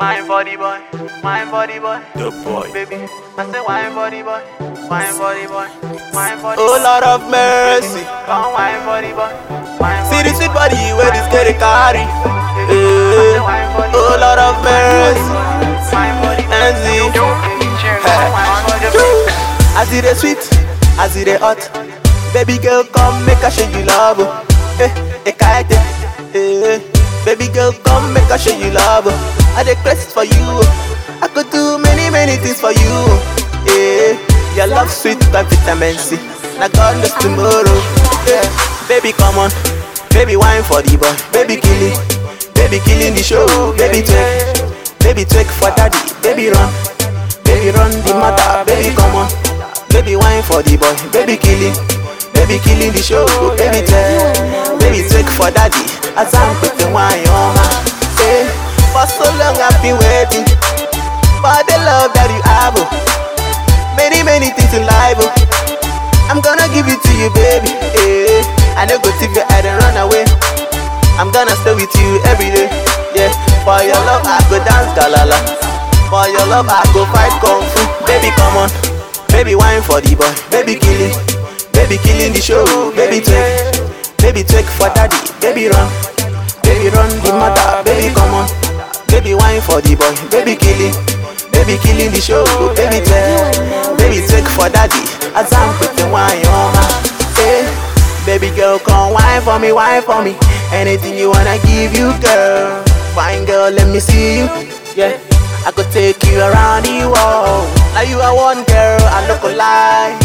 Wine body boy, wine body boy, The boy. baby. I say wine body boy, wine body boy, wine body. Oh Lord of mercy. Come wine body boy, wine See body. the sweet body where this girl dey carry. baby. I Eh. say wine body, Oh Lord of mercy. wine body. Enzy. Baby, cheers, Hey. wine body. As it dey sweet, as it dey hot. Baby girl, come make I show you love. oh. Eh, eh, kite. Eh, baby girl, come make I show you love. oh. I dey crazy for you. oh. I could do many, many things for you. oh. Eh, your love sweet like vitamin C. Now God knows tomorrow. Yeah, baby, come on. Baby, wine for the boy. Baby, kill it. Baby, killing the show. Baby, take. Baby, take for daddy. Baby, run. Baby run the matter, baby come on Baby wine for the boy, baby killing Baby killing the show, baby take Baby take for daddy As I'm putting wine on my hey, For so long I've been waiting For the love that you have oh. Many many things in life oh. I'm gonna give it to you baby hey, I know go tip your head and run away I'm gonna stay with you every day Yeah, for your love I go dance galala For your love I go fight kung fu Baby come on Baby wine for the boy Baby killing Baby killing the show Baby take Baby take for daddy Baby run Baby run the matter Baby come on Baby wine for the boy Baby killing Baby killing the show Baby take Baby take for daddy As I'm putting wine on my hey. Baby girl come wine for me wine for me Anything you wanna give you girl Fine girl let me see you Yeah I could take you around the world Now you are one girl I look lie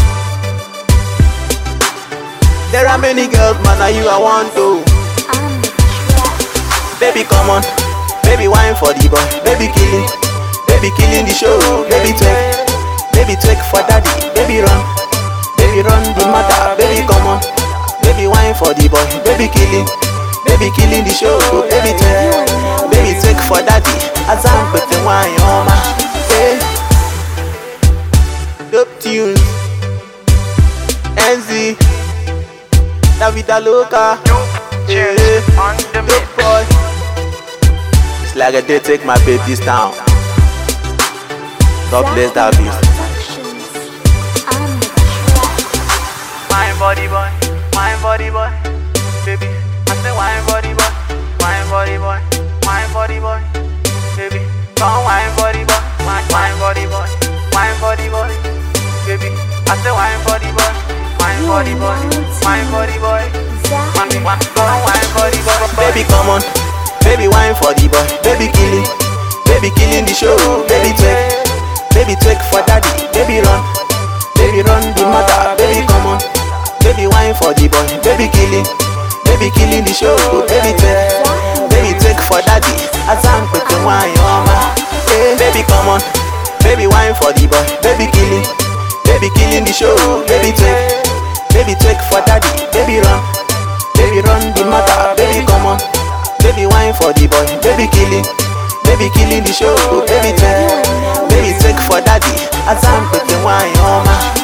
There are many girls man now you are one too Baby come on Baby wine for the boy Baby killing Baby killing the show Baby take Baby take for daddy Baby run Baby run the matter Baby come on Baby wine for the boy Baby killing Baby killing the show Baby take Baby take for daddy As I'm putting wine on my hey. Dope tunes NZ La vida loca Cheers, Yeah. on the mix. Dope boy It's like I did take my babies down God bless that beast Wine body boy, wine body boy, baby. I say wine body boy, wine body boy, wine body boy, baby. Come wine body boy, wine wine body boy, wine body boy, baby. I say wine body boy, wine body boy, wine body boy, wine wine come wine body boy, Baby come on Baby wine for the boy Baby killing Baby killing the show Baby take Baby take for daddy Baby run Baby run the matter Baby come on Baby wine for the boy Baby killing Baby killing the show Baby take Baby take for daddy As I'm putting wine on my hey. Baby come on Baby wine for the boy Baby killing Baby killing the show Baby take Baby take for daddy Baby run Baby run the matter, baby come on Baby wine for the boy, baby killing Baby killing the show, baby take Baby take for daddy As I'm putting wine on my